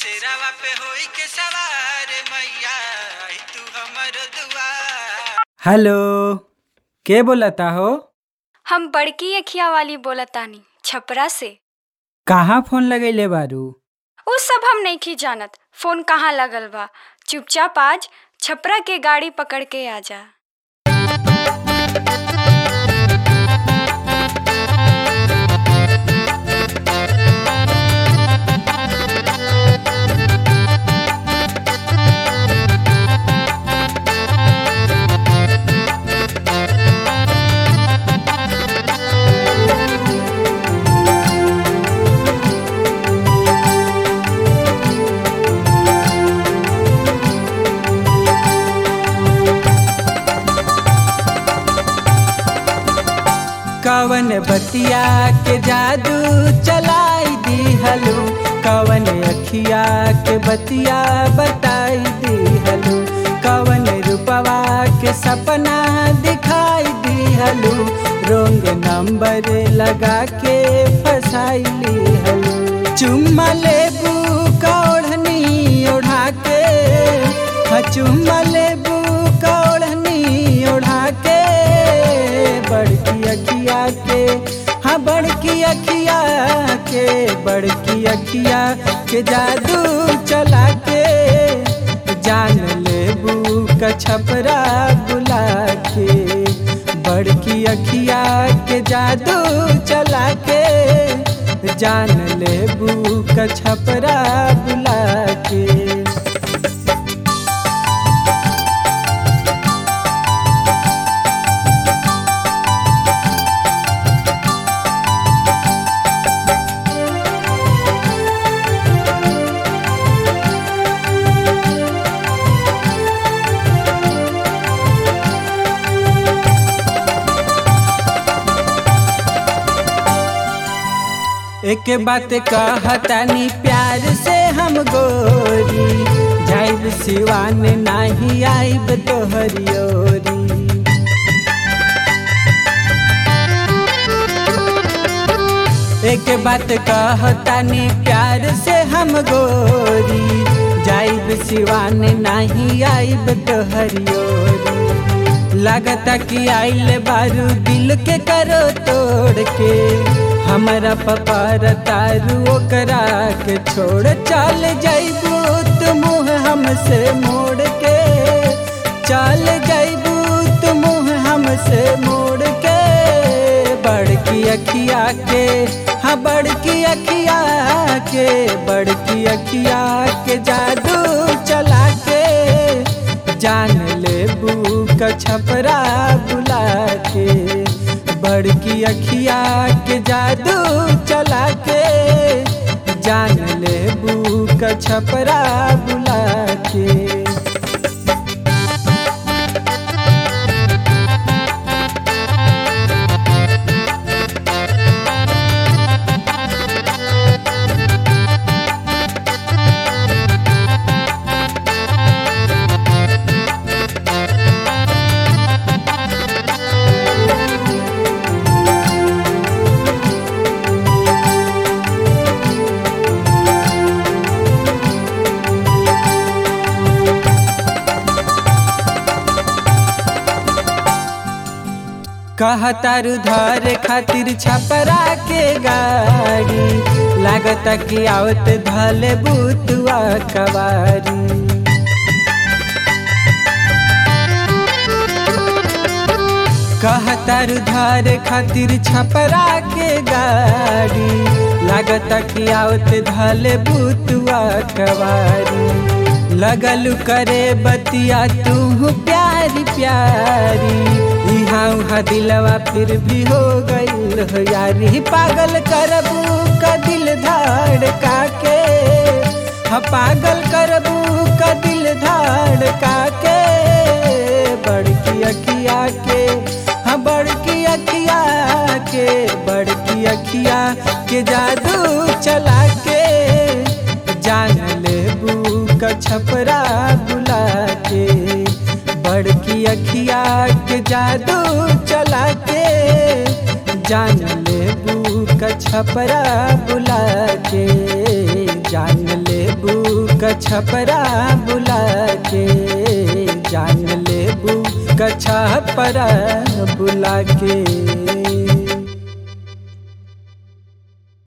सिरावा पे होई के सवार मैया आई तू हमर दुआर हेलो के बोलता हो हम बड़की अखिया वाली बोलतानी छपरा से कहाँ फोन लगैले बारू उ सब हम नहीं जानत फोन कहाँ लगल बा चुपचाप आज छपरा के गाड़ी पकड़ के आ जा कवन बतिया के जादू चलाई दी हलू कवन अखिया के बतिया बताई दी हलू कवन रूपवा के सपना दिखाई दी हलू रोंग नंबर लगा के फसाई ली हलू चुम्मा लेबू का ओढ़नी ओढ़ा के हाँ, चुम्मा लेबू का ओढ़नी ओढ़ा के बड़की अखिया के हाँ बड़की अखिया के बड़की अखिया के जादू चला के जान लेबू का छपरा बुला के बड़की अखिया के जादू चला के जान लेबू का छपरा बुला के एक बात कहतानी प्यार से हम गोरी जाइब सिवान नाही आइब तोहरी ओरी एक बात कहतानी प्यार से हम गोरी जाइब सिवान नाही आइब तोहरी ओरी लागता कि आइल बारू दिल के करो तोड़ के हमारा पपार तारू ओकरा के छोड़ चल जाइबू तू मुँह हमसे मोड़ के चल जाइबू तू मुँह हमसे मोड़ के बड़की अखिया के हाँ बड़की अखिया के बड़की अखिया के जादू चला के जान लेबू का छपरा बुला के बड़की अखिया के जादू चला के जान लेबू का छपरा बुला के कहतारू धरे खातिर छपरा के गाड़ी लागत कि आवत धले बुतुआ कवारी कहतारू धरे खातिर छपरा के गाड़ी लागत कि आवत धले बुतुआ कवारी लगलू करे बतिया तू प्यारी प्यारी इहाँ उहाँ दिलवा फिर भी हो गईल हो यारी पागल करबू का दिल धड़का के हाँ पागल करबू का दिल धड़का के बड़की अखिया के हाँ बड़की अखिया के बड़की अखिया के जादू चला के जान लेबू का छपरा बुला के बड़की अखिया के जादू चला के जान लेबू का छपरा बुला के जान लेबू कछपरा बुला के जान लेबू कछपरा बुला के